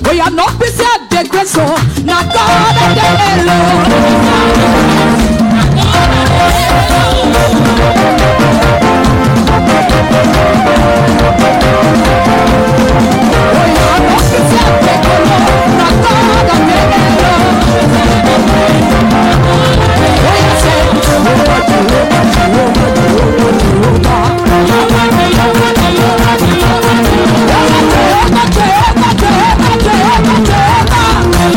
Oya no be say I dey grace o, na God I dey alone. Oya no be say I dey alone, na God I dey alone. Oya say, Jehovah, Jehovah, Jehovah, Jehovah, Jehovah.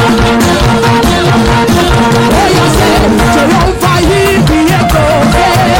Jehovah, Jehovah, Jehovah, Jehovah.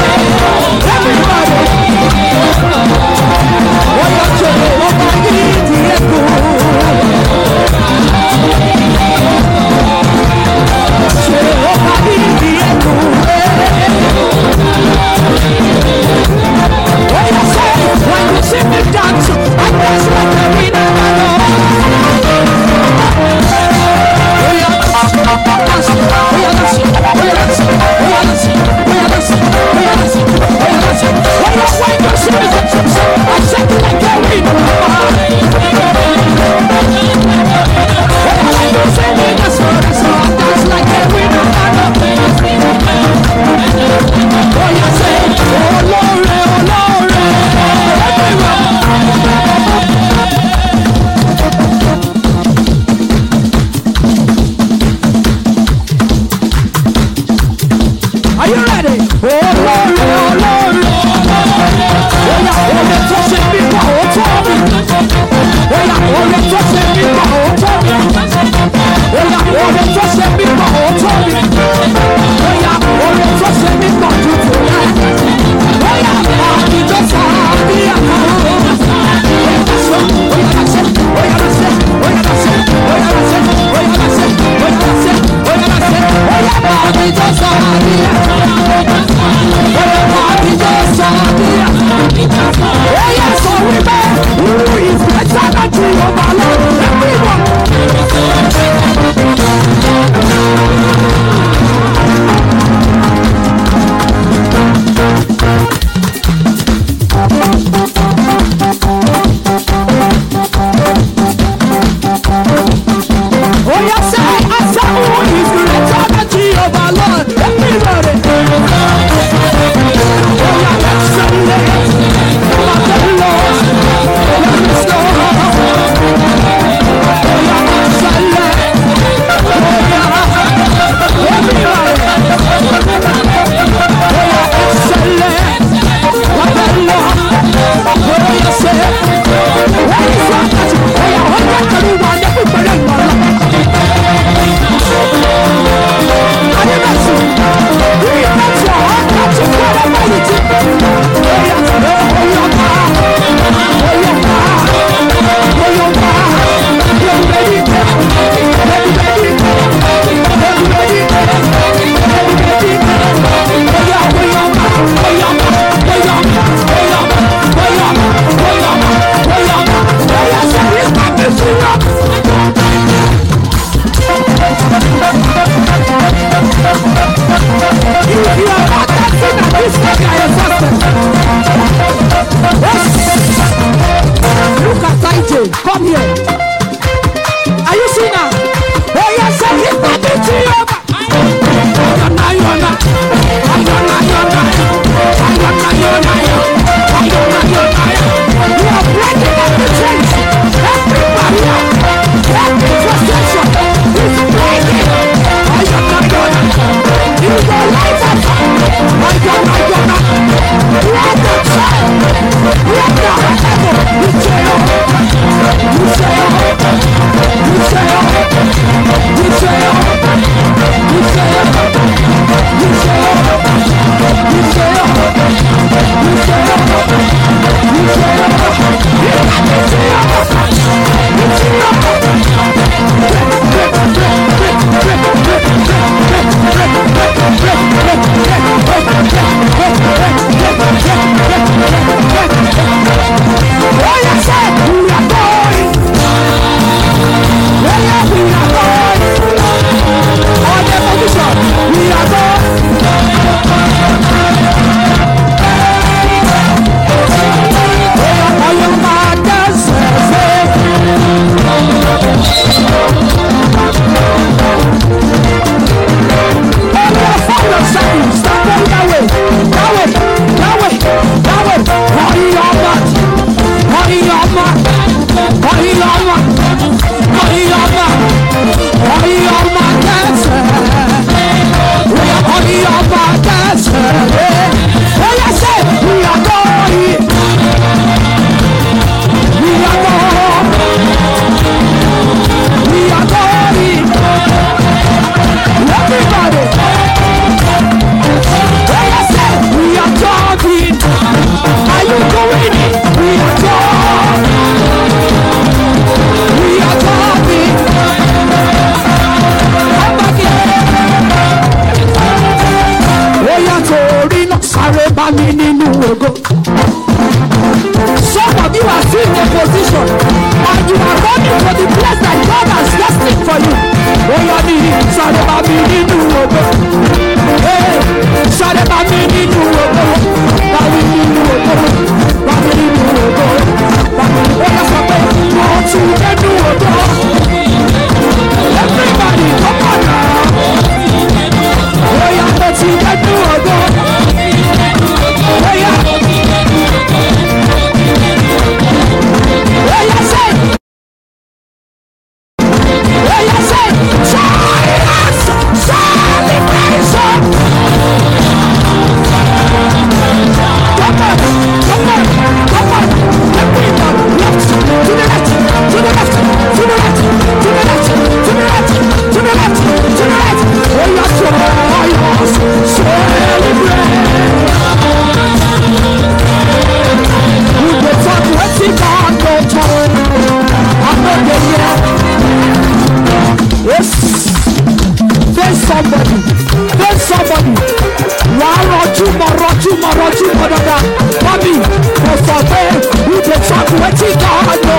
somebody tell somebody wà á rọjú mọ rọjú mọ rọjú mọ dada mami kò sọ pé who dey talk wetin God no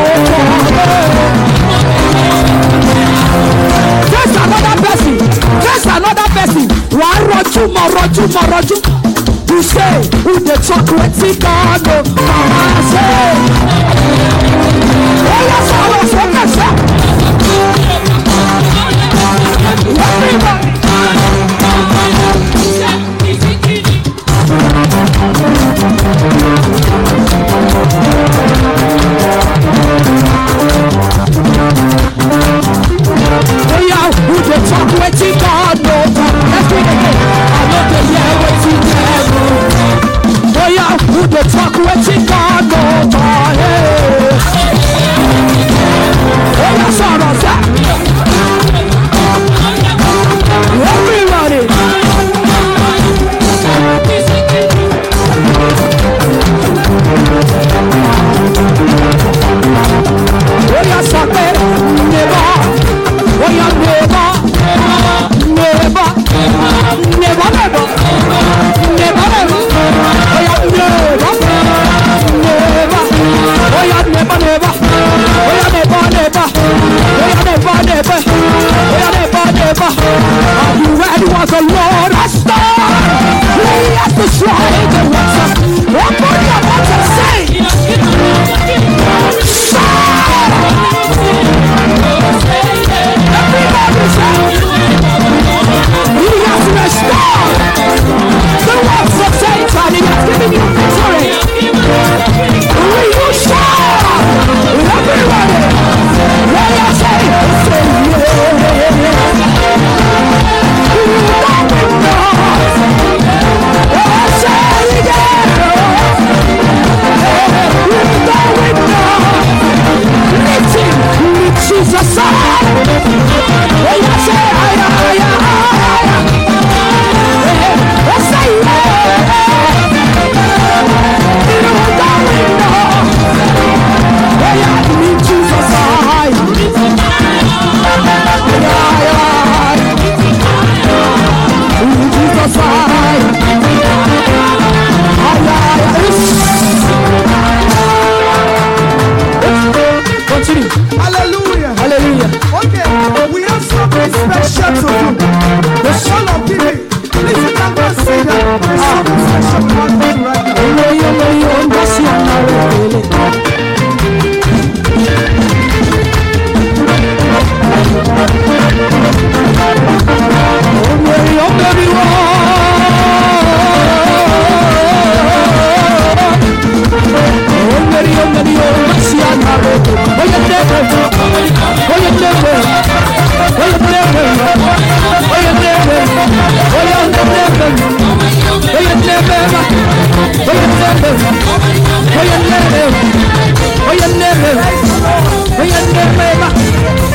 for. face another person face another person wà á rọjú mọ rọjú mọ rọjú. You say who dey talk wetin God no for. Say. Ó yẹ sọ̀rọ̀ sókè sẹ́. Everybody. Oya, who dey talk wetin God no talk? Let's do it again. I no dey hear wetin dem know. Oya, who dey talk wetin God no talk? Hey. Oya sọ̀rọ̀ sẹ́. Everybody. Oya sọ pé neighbor, oya neighbor, neighbor, neighbor, neighbor, neighbor, neighbor, oya neighbor, neighbor, oya neighbor, neighbor, oya neighbor, neighbor, oya neighbor, neighbor, oya neighbor, neighbor. Are you ready? Was the Lord has done? He has destroyed the works of. Open your mouth and say, everybody say. He has restored the works of Satan. He has given you victory. Will you shout? Everybody. When you say, say yeah. You know it not. Oh, say yeah. You know it not. Lift him. Lift Jesus up. When you say, ay, ay, ay, ay. Oh, say yeah. You know it not. Oh, yeah, lift Jesus high. Ay, ay. Lift Jesus high. Ay, ay, ay. Continue. Hallelujah. Hallelujah. Okay, we have something special to do. The soul of giving. Please, you can go see that. There's something special we want to do right now. Olóyè olóyè ó ń bọ́ sí ọ̀nà rẹ̀ pẹ̀lẹ́. Olóyè ó bẹ̀rù wá. Olóyè ó bẹ̀rù ó ń bọ́ sí ọ̀nà rẹ̀ pẹ̀lẹ́. Oyè dẹ́gbẹ̀, oyè dẹ́gbẹ̀, oyè dẹ́gbẹ̀, oyè dẹ́gbẹ̀, oyè dẹ́gbẹ̀. Oye nebe, oye nebe, oye nebe, oye nebe, oye nebe,